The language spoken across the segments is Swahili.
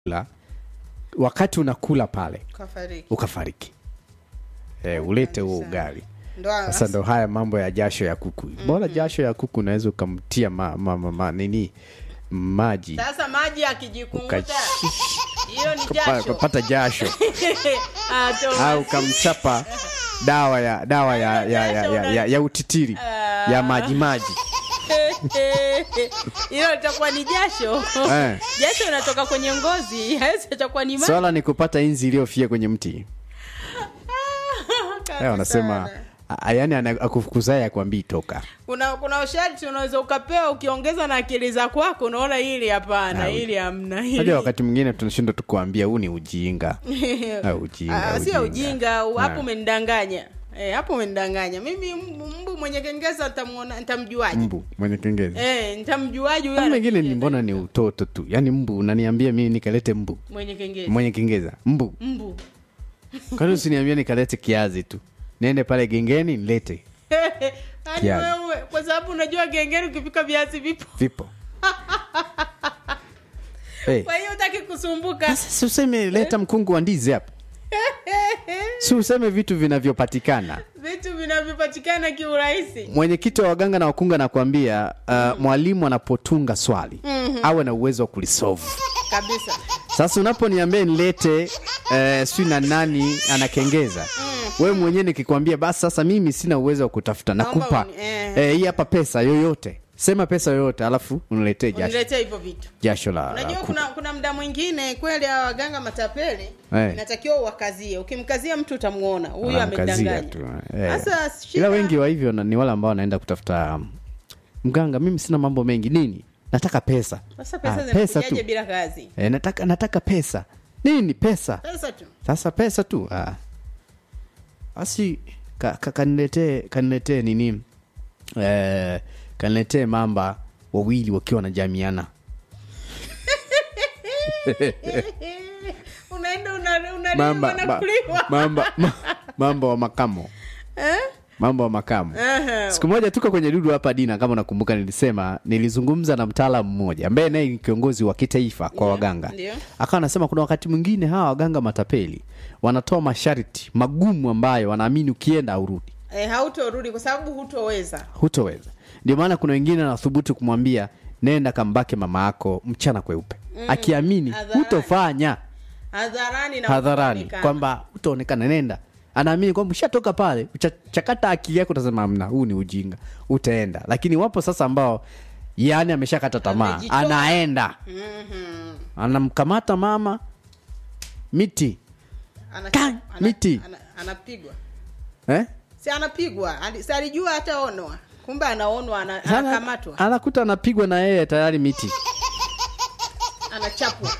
la wakati unakula pale kafariki ukafariki e, ulete huo ugali ndo sasa ndo haya mambo ya jasho ya kuku bora jasho ya kuku unaweza ukamtia ma, ma, ma, ma, nini maji sasa maji akijikunguta Uka- hiyo ni pa- jasho ukapata jasho Ah, Thomas. au ukamchapa dawa ya dawa ya, ya, ya, ya, ya, ya utitiri ya maji maji hilo litakuwa ni jasho Eh. jasho inatoka kwenye ngozi hawezi itakuwa ni maji swala ni kupata inzi iliyofia kwenye mti Kali Eh, wanasema sana. a- yaani ana- akufukuzaye akwambii toka kuna kuna usharti unaweza ukapewa ukiongeza na akili za kwako unaona hili hapana Ah, hili hamna hili najua wakati mwingine tunashindwa tukuambia huu ni ujinga Ah, ujinga, Ah, sio ujinga. ujinga u- hapo Ah. umenidanganya Eh, hapo umenidanganya mimi mbu, mbu mwenye kengeza nitamuona nitamjuaje mbu mwenye kengeza eh nitamjuaje huyo Haya mengine anapiga ni mbona ni utoto tu yaani mbu unaniambia mimi nikalete mbu mwenye kengeza mwenye kengeza mbu mbu kwani usiniambia nikalete kiazi tu niende pale gengeni nilete Yaani Kiazi. wewe kwa sababu unajua gengeni ukipika viazi vipo vipo hey. kwa hiyo utaki kusumbuka Sasa si useme leta mkungu wa ndizi hapa si useme vitu vinavyopatikana vitu vinavyopatikana kiurahisi mwenyekiti wa waganga na wakunga nakwambia uh, mwalimu anapotunga swali awe na uwezo wa kulisovu kabisa sasa unaponiambia nilete uh, sijui na nani anakengeza wewe mwenyewe nikikwambia basi sasa mimi sina uwezo wa kutafuta Naomba nakupa uni- eh. eh, hii hapa pesa yoyote sema pesa yoyote alafu uniletee jasho, uniletee hivyo vitu jasho la, la unajua kuku. kuna kuna mda mwingine kweli hawa waganga matapeli Eh. inatakiwa uwakazie ukimkazia mtu utamuona huyu Wanamkazia amedanganya tu, eh. sasa ila shida- wengi wa hivyo na- ni wale ambao wanaenda kutafuta um, mganga mimi sina mambo mengi nini nataka pesa sasa pesa Ah, pesa zinakujaje tu bila kazi e, nataka, nataka pesa nini pesa pesa tu sasa pesa tu ah. basi ka, ka, kaniletee kaniletee nini eh, kaniletee mamba wawili wakiwa wanajamiana unaenda una- unaliwa mamba, na ma, kuliwa. mamba, ma, mamba wa makamo Eh? mambo wa makamo Aha. siku moja tuko kwenye dudu hapa dina kama unakumbuka nilisema nilizungumza na mtaalamu mmoja ambaye naye ni kiongozi wa kitaifa kwa Ndio, waganga ndio. akawa anasema kuna wakati mwingine hawa waganga matapeli wanatoa masharti magumu ambayo wanaamini ukienda aurudi Eh, hautorudi kwa sababu hutoweza hutoweza ndio maana kuna wengine wanathubutu kumwambia nenda kambake mama yako mchana kweupe akiamini hadharani. hutofanya hadharani na hadharani kuonekana. kwamba utaonekana nenda anaamini kwamba ushatoka pale uchachakata akili yako utasema amna huu ni ujinga utaenda lakini wapo sasa ambao yani ameshakata tamaa Amejitoa. anaenda Mhm. anamkamata mama miti Ana- Kai, ana- miti. ana- anapigwa eh? si anapigwa Ali- si alijua hataonwa kumbe anaonwa ana- Sana- anakamatwa anakuta anapigwa na yeye tayari miti anachapwa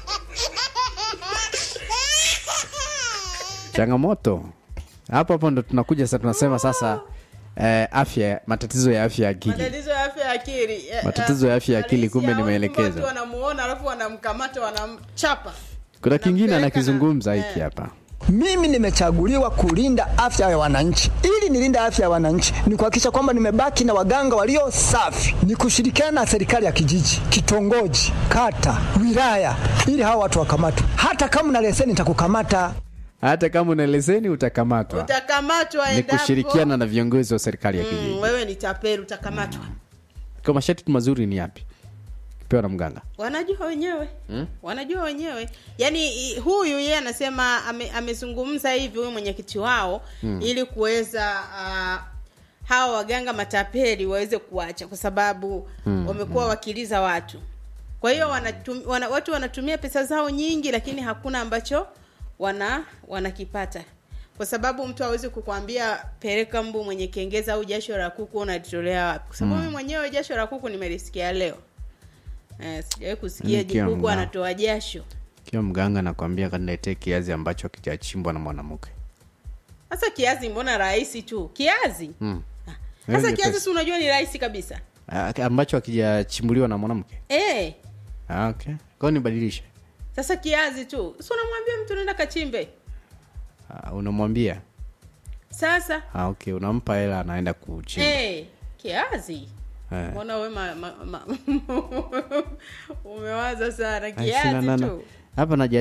changamoto hapo hapo ndo tunakuja sasa tunasema sasa eh, afya matatizo ya afya ya akili matatizo ya afya ya akili Eh, Matatizo ya afya ya akili, halisi kumbe au nimeelekeza. watu wanamuona alafu wanamkamata wanamchapa kuna kingine Nampeleka anakizungumza na- hiki hapa Mimi nimechaguliwa kulinda afya ya wananchi. Ili nilinde afya ya wananchi, ni kuhakikisha kwamba nimebaki na waganga walio safi, ni kushirikiana na serikali ya kijiji, kitongoji, kata, wilaya, ili hawa watu wakamatwe. Hata kama una leseni nitakukamata. hata kama una leseni utakamatwa utakamatwa ni endapo kushirikiana na viongozi wa serikali ya kijiji mm, wewe ni tapeli utakamatwa kwa masharti mazuri ni yapi kipewa na mganga wanajua wenyewe hmm? wanajua wenyewe yaani i- huyu yeye anasema ame, amezungumza hivi huyu mwenyekiti wao hmm. ili kuweza uh, hawa waganga matapeli waweze kuacha kwa sababu hmm. wamekuwa wakiliza watu kwa hiyo wanatum, wana, watu wanatumia pesa zao nyingi lakini hakuna ambacho wana wanakipata kwa sababu mtu awezi kukwambia peleka mbu mwenye kengeza au jasho la kuku unalitolea wapi kwa sababu mimi mwenyewe jasho la kuku nimelisikia leo Eh, sijawahi kusikia Yaani kila jikuku mga- anatoa jasho kiwa mganga nakwambia kaniletee kiazi ambacho kijachimbwa na mwanamke sasa kiazi mbona rahisi tu kiazi mm. Ah, Hiyo sasa ni kiazi pesa. si unajua ni rahisi kabisa Ah, ambacho akijachimbuliwa na mwanamke eh ah, okay. kwao nibadilishe sasa kiazi tu si unamwambia mtu nenda kachimbe ah, unamwambia sasa ah, okay unampa hela anaenda kuchimba eh kiazi Eh. mbona we ma, ma, ma, umewaza sana Ai, sina- kiazi na- na- tu hapa najaribu